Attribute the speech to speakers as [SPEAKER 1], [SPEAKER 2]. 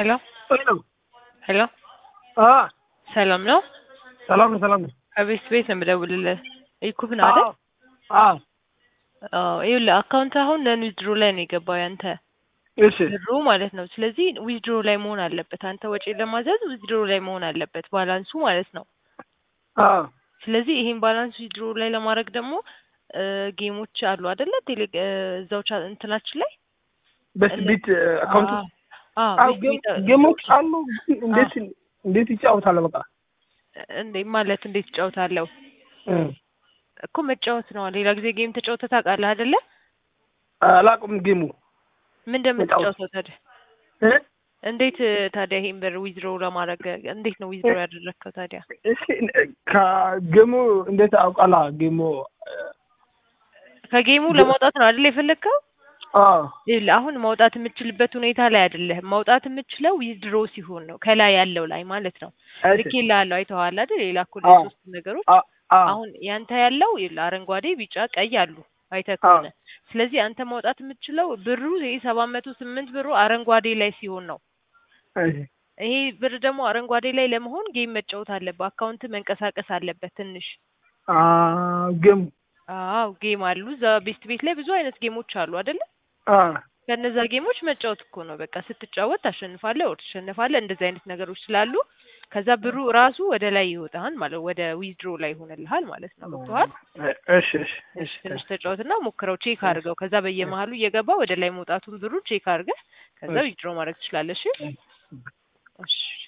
[SPEAKER 1] ሄሎ
[SPEAKER 2] ሄሎ
[SPEAKER 1] ሄሎ
[SPEAKER 2] አ
[SPEAKER 1] ሰላም ነው?
[SPEAKER 2] ሰላም ነው ሰላም ነው።
[SPEAKER 1] ከቤት ቤት ነው የምደውልልህ። ኢኩብ ነው አይደል?
[SPEAKER 2] አ
[SPEAKER 1] አዎ ይኸውልህ አካውንት አሁን ነን ዊዝድሮ ላይ ነው የገባው ያንተ
[SPEAKER 2] እሺ
[SPEAKER 1] ብሩ ማለት ነው። ስለዚህ ዊዝድሮ ላይ መሆን አለበት። አንተ ወጪ ለማዘዝ ዊዝድሮ ላይ መሆን አለበት ባላንሱ ማለት ነው።
[SPEAKER 2] አ
[SPEAKER 1] ስለዚህ ይሄን ባላንስ ዊዝድሮ ላይ ለማድረግ ደግሞ እ ጌሞች አሉ አይደለ? ቴሌ እ እዛው ቻ እንትናችን ላይ
[SPEAKER 2] በስ ቢት አካውንት
[SPEAKER 1] አዎ
[SPEAKER 2] አዎ
[SPEAKER 1] ቤት ቤት
[SPEAKER 2] ጌሞች አሉ። ግን እንዴት እንዴት ይጫወታል? በቃ
[SPEAKER 1] እንዴ ማለት እንዴት እጫወታለሁ
[SPEAKER 2] እ
[SPEAKER 1] እኮ መጫወት ነው። ሌላ ጊዜ ጌም ተጫውተህ ታውቃለህ አይደለ?
[SPEAKER 2] አላውቅም ጌሙ
[SPEAKER 1] ምን እንደምትጫወተው ታዲያ?
[SPEAKER 2] እ
[SPEAKER 1] እንዴት ታዲያ ይሄን ብር ዊዝድሮ ለማድረግ እንዴት ነው ዊዝድሮ ያደረግከው ታዲያ?
[SPEAKER 2] እስኪ ከጌሙ እንዴት አውቃላ? ጌሙ
[SPEAKER 1] ከጌሙ ለማውጣት ነው አይደል የፈለግከው?
[SPEAKER 2] አ
[SPEAKER 1] ይኸውልህ አሁን ማውጣት የምትችልበት ሁኔታ ላይ አይደለህም። ማውጣት የምትችለው ዊዝድሮ ሲሆን ነው ከላይ ያለው ላይ ማለት ነው። ልኬልሃለሁ አይተኸዋል አይደል? የላኩልህ
[SPEAKER 2] አዎ።
[SPEAKER 1] ሶስት ነገሮች
[SPEAKER 2] አ አ
[SPEAKER 1] አሁን ያንተ ያለው ይኸውልህ አረንጓዴ፣ ቢጫ፣ ቀይ አሉ አይተህ ከሆነ ስለዚህ አንተ ማውጣት የምትችለው ብሩ ይሄ ሰባት መቶ ስምንት ብሩ አረንጓዴ ላይ ሲሆን ነው።
[SPEAKER 2] እሺ
[SPEAKER 1] ይሄ ብር ደግሞ አረንጓዴ ላይ ለመሆን ጌም መጫወት አለበት። አካውንት መንቀሳቀስ አለበት ትንሽ።
[SPEAKER 2] አ ጌሙ
[SPEAKER 1] አዎ ጌም አሉ እዛ ቤስት ቤት ላይ ብዙ አይነት ጌሞች አሉ አይደለ?
[SPEAKER 2] አ
[SPEAKER 1] ከነዛ ጌሞች መጫወት እኮ ነው በቃ። ስትጫወት ታሸንፋለህ ወር ትሸነፋለህ። እንደዚህ አይነት ነገሮች ስላሉ ከዛ ብሩ ራሱ ወደ ላይ ይወጣል ማለት ወደ ዊዝድሮ ላይ ይሆንልሃል ማለት ነው። ገብቶሃል?
[SPEAKER 2] እሺ እሺ
[SPEAKER 1] እሺ ትንሽ ተጫወትና ሞክረው፣ ቼክ አድርገው። ከዛ በየመሀሉ እየገባ ወደ ላይ መውጣቱን ብሩ ቼክ አድርገህ ከዛ ዊዝድሮ ማድረግ ትችላለህ። እሺ እሺ